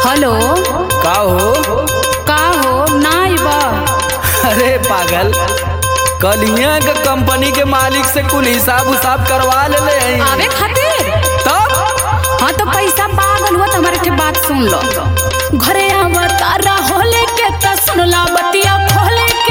Hello का हो का हो नाई बा अरे पागल कलिया के कंपनी के मालिक से कुल हिसाब उसाब करवा ले ले आवे खातिर तब हाँ तो पैसा पागल हुआ तो हमारे के बात सुन लो घरे आवा तारा होले के त सुनला बतिया खोले के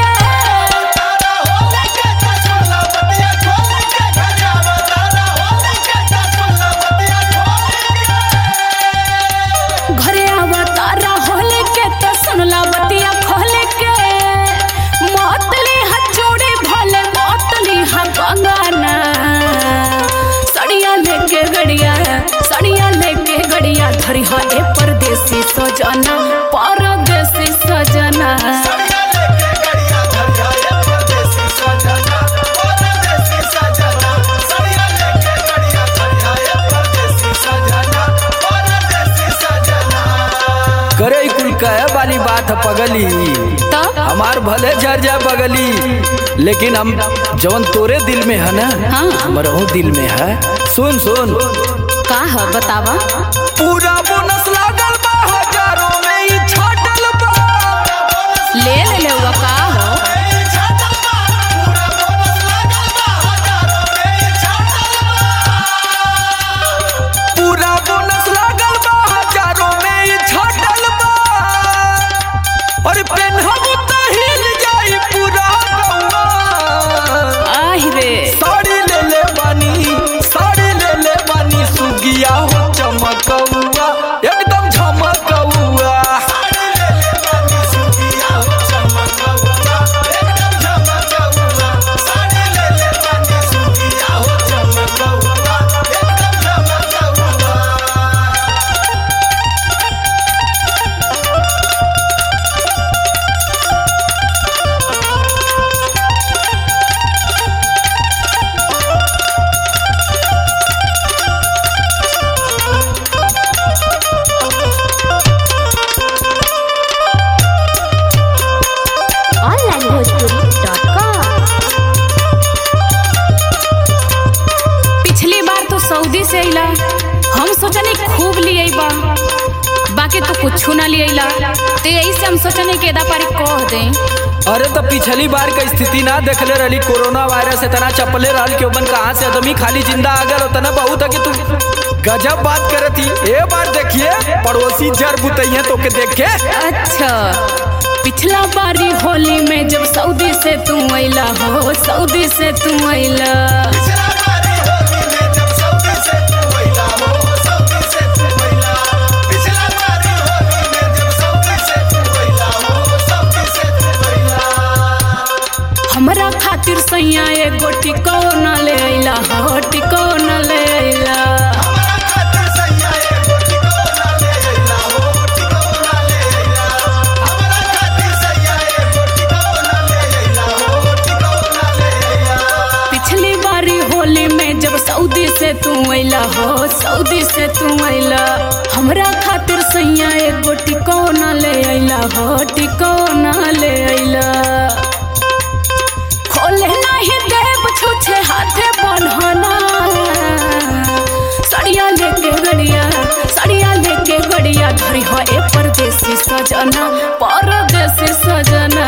घरे आवा तारा होले के त सुनला बतिया खोले के मोतली हचोड़े भले मोतली हा बंगाना सड़िया लेके गड़िया सड़िया लेके गड़िया धरी हा ए परदेसी सजना परदेसी सजना करे ई कुल कहे वाली बात है पगली तब हमार भले झर जा बगली लेकिन हम जवन तोरे दिल में है ना हाँ। हमरहू दिल में है सुन सुन का है बतावा पूरा बोनस लागल बा हजारों में ई छाटल बा ले ले ले हुआ का हो पूरा बोनस लागल बा हजारों में ई छाटल बा और पेनहब त हिल जाई पूरा गौआ आहि रे साड़ी ले ले बानी साड़ी ले ले बानी सुगिया हो चमकौआ एकदम झमकौआ onlinebhojpuri.com पिछली बार तो सऊदी से अइला हम सोचनी खूब लिए बा बाकी तो कुछ ना लिए तो यही से हम सोचनी के एदा पारी कह दे अरे तो पिछली बार के स्थिति ना देखले रहली कोरोना वायरस इतना चपले रहल कि ओमन कहाँ से आदमी खाली जिंदा आ गल उतना बहुत है कि तू गजब बात करती ए बार देखिए पड़ोसी जर बुतैया तो के देख के अच्छा पिछला बारी होली में जब सऊदी से तू अइला हो सऊदी से तू अइला हमरा खातिर सैया एगो टिकोना ले अइला हो टिकोना ले अइला पिछली बारी होली में जब सऊदी से तू अइला हो सऊदी से तू अइला हमरा खातिर सैया एगो टिकोना ले अइला हो टिकोना ले अइला खोले नहीं देव छुछे हाथे बन्हना सड़िया लेके गड़िया सड़िया लेके गड़िया धरी हो ए परदेसी सजना परदेसी सजना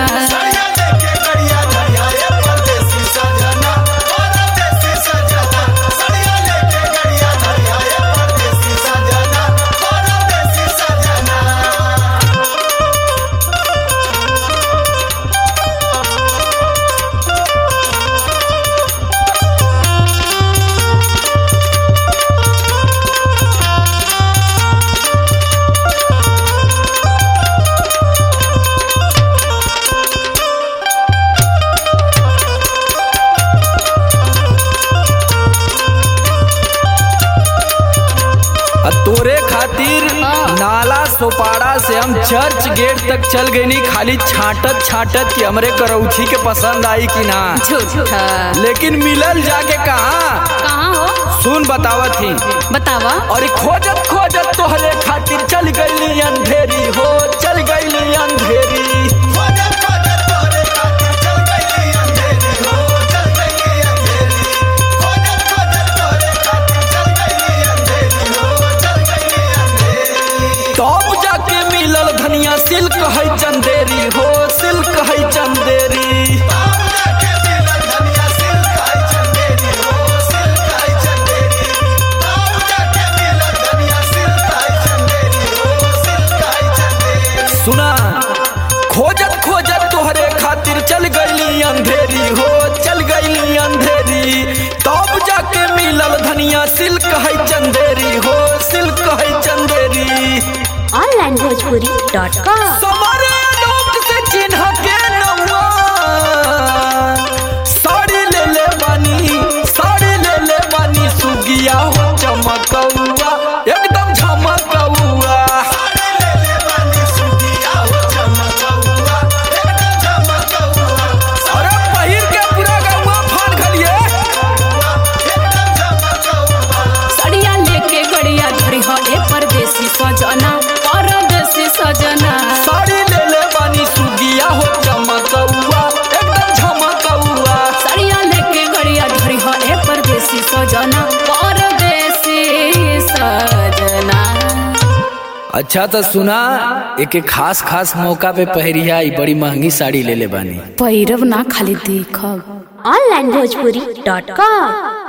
आ तोरे खातिर नाला सोपाड़ा से हम चर्च गेट तक चल गई नी खाली छाटत छाटत कि हमरे करौछी के पसंद आई कि ना झूठा लेकिन मिलल जाके कहा कहाँ हो सुन बतावत ही बतावा और खोजत खोजत तोहरे खातिर चल गई अंधेरी हो चल गई अंधेरी तब जाके अंधेरी हो चल गईली अंधेरी तब जाके मिलल धनिया सिल्क है चंदेरी हो सिल्क है Chanderi online Bhojpuri dot com समरे लोक से चिन्ह के नौआ साड़ी ले ले बानी साड़ी ले ले बानी सुगिया हो चमकौआ एकदम झमकौआ अरे पहिर के पूरा गौआ फान खलिए सड़िया लेके गड़िया धरी हो ए परदेसी सजना परदेसी सजना साड़ी ले ले बानी सुगिया हो चमकौआ एकदम झमकौआ सड़िया लेके गड़िया धरी हो ए परदेसी सजना परदेसी सजना अच्छा तो सुना एक एक खास खास मौका पे पहरिया ई बड़ी महंगी साड़ी ले ले बानी पैरव ना खाली देखब ऑनलाइन भोजपुरी डॉट कॉम